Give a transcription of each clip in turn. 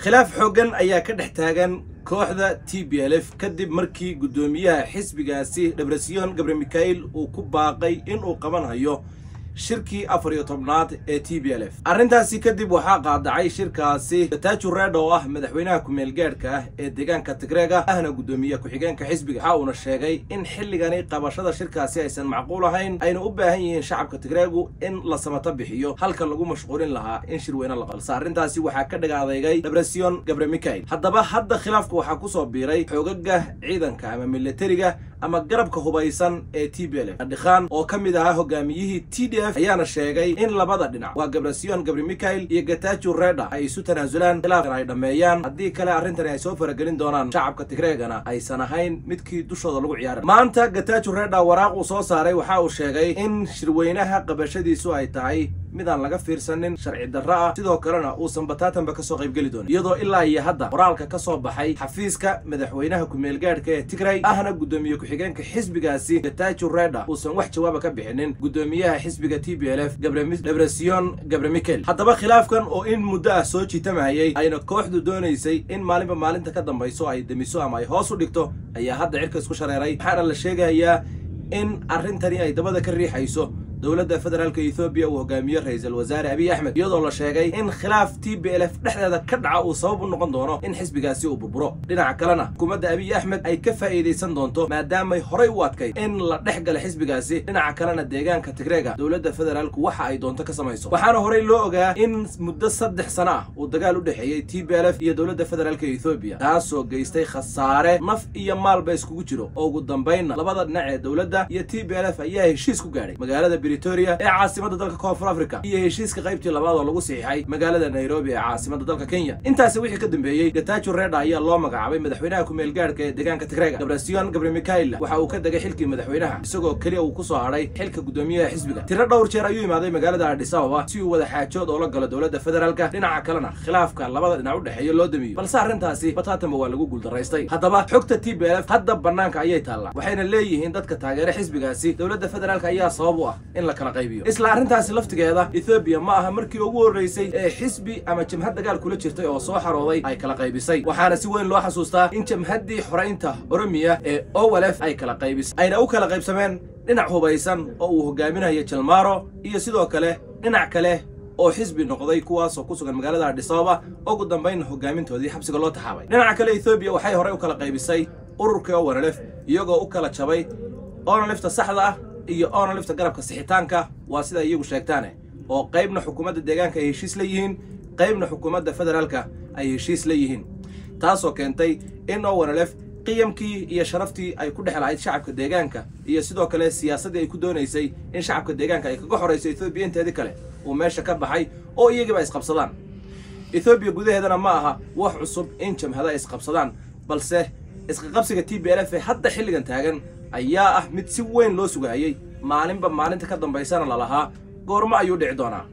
khilaaf xooggan ayaa ka dhex taagan kooxda t b l f kadib markii guddoomiyaha xisbigaasi dhebresiyon gabre mikhail uu ku baaqay inuu qabanhayo shirkii afar iyo tobnaad ee t b l f arrintaasi kadib waxaa qaadacay shirkaasi gataaju reedh oo ah madaxweynaha ku-meel gaadhka ah ee deegaanka tigreega ahna guddoomiye ku-xigeenka xisbiga waxa uuna sheegay in xilligani qabashada shirkaasi aysan macquul ahayn ayna u baahan yihiin shacabka tigreegu in la samato bixiyo halka lagu mashquulin lahaa in shirweyne la balse arrintaasi waxaa ka dhag adeegay debresion gabre mikhail haddaba hadda khilaafka waxaa kusoo biiray xoogaga ciidanka ama militariga ama garabka hubaysan ee t b l f adhikhaan oo ka mid ahaa hogaamiyihii t d f ayaana sheegay in labada dhinac waa gabrasiyon gabri mikhail iyo gataaju reedha ay isu tanaasulaan khilaafkan ay dhammeeyaan haddii kale arrintani ay soo faragelin doonaan shacabka tigreegana aysan ahayn midkii dushooda lagu ciyaara maanta gataaju reedha waraaq uu soo saaray waxa uu sheegay in shirweynaha qabashadiisu ay tahay midaan laga fiirsanin sharci darro ah sidoo kalena uusan bataatanba kasoo qaybgeli doonin iyadoo ilaa iyo hadda qoraalka ka soo baxay xafiiska madaxweynaha ku-meel gaadhka ee tigray ahna guddoomiye ku-xigeenka xisbigaasi gataaju reedha uusan wax jawaaba ka bixinin guddoomiyaha xisbiga t b l f debresion gabre mikel haddaba khilaafkan oo in muddo ah soo jiitamahayay ayna kooxdu doonaysay in maalinba maalinta ka dambayso ay demiso ama ay hoos u dhigto ayaa hadda cirka isku shareeray waxaana la sheegayaa in arrintani ay dabada ka riixayso dowladda federaalka ethoobiya uu hogaamiye ra-iisul wasaare abiy axmed iyadoo la sheegay in khilaaf t b l f dhexdeeda ka dhaca uu sabab u noqon doono in xisbigaasi uu burburo dhinaca kalena xukuumadda abiy axmed ay ka faa'iidaysan doonto maadaamay horay u adkay in la dhex gala xisbigaasi dhinaca kalena deegaanka tigreega dowladda federaalku waxa ay doonto ka samayso waxaana horey loo ogaa in muddo saddex sano ah uu dagaal u dhexeeyey t b l f iyo dowladda federaalka ethoobiya taasoo geystay khasaare naf iyo maalba iskugu jiro oo ugu dambaynna labada dhinac ee dowladda iyo t b l f ayaa heshiis ku gaadhay magaalada britoria ee caasimada dalka koonfur africa iyo heshiiska qaybtii labaad oo lagu siixay magaalada nairobi ee caasimada dalka kenya intaasi wixii ka dambeeyey gataaju reedha ayaa loo magacaabay madaxweynaha ku-meel gaadhka ee deegaanka tigrega debresion gabre mikhail waxa uu ka degay xilkii madaxweynaha isagoo keliya uu kusoo hadhay xilka guddoomiyaha xisbiga tiro dhowr jeer ayuu imaaday magaalada adhis ababa si uu wada xaajood oo la galo dowladda federaalka dhinaca kalena khilaafka labada dhinac u dhexeeya loo damiyo balse arrintaasi bataatanba waa lagu guuldaraystay haddaba xogta t b l f hadda banaanka ayay taallaa waxayna leeyihiin dadka taageera xisbigaasi dowladda federaalka ayaa sabab u ah in la kala qaybiyo isla arrintaasi laftigeeda ethoobiya ma aha markii ugu horreysay ee xisbi ama jamhad dagaal kula jirtay oo soo xarooday ay kala qaybisay waxaana si weyn loo xasuustaa in jamhaddii xoraynta oromiya ee owalef ay kala qaybisay ayna u kala qaybsameen dhinac hubaysan oo uu hogaaminayo jalmaro iyo sidoo kale dhinac kale oo xisbi noqday kuwaasoo ku sugan magaalada adhis ababa ugu dambaynna hogaamintoodii xabsiga loo taxaabay dhinaca kale ethoobiya waxay horey u kala qaybisay ururkii owanalef iyagoo u kala jabay onalefta saxda ah iyo onalifta garabka sixitaanka waa sida iyagu sheegtaane oo qaybna xukuumadda deegaanka ay heshiis la yihiin qaybna xukuumadda federaalka ay heshiis la yihiin taasoo keentay in owanalef qiyamkii iyo sharaftii ay ku dhex lahayd shacabka deegaanka iyo sidoo kale siyaasaddii ay ku doonaysay in shacabka deegaanka ay kaga xorayso ethoobiya inteedii kale uu meesha ka baxay oo iyagiiba isqabsadaan ethoobiya gudaheedana ma aha wax cusub in jamhada isqabsadaan balse isqaqabsiga t b l f ee hadda xilligan taagan ayaa ah mid si weyn loo sugaayey maalinba maalinta ka dambaysana lalahaa goormo ayuu dhici doonaa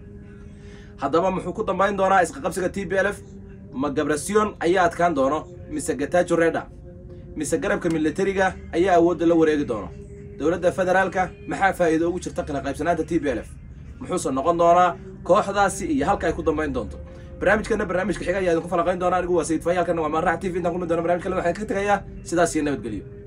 haddaba muxuu ku dambayn doonaa isqaqabsiga t b l f ma gabrasiyon ayaa adkaan doono mise gataaju reedha mise garabka militariga ayaa awoodda la wareegi doono dowladda federaalka maxaa faa'iido ugu jirta kala qaybsanaanta t b l f muxuuse noqon doonaa kooxdaasi iyo halka ay ku dambayn doonto barnaamijkana barnaamijka xiga ayaa idinku falaqayn doona anigu waa sayid faayaalkana waa maanrax t v intaan kulmi doona barnamij kale waxaan ka tegayaa sidaas iyo nabadgelyo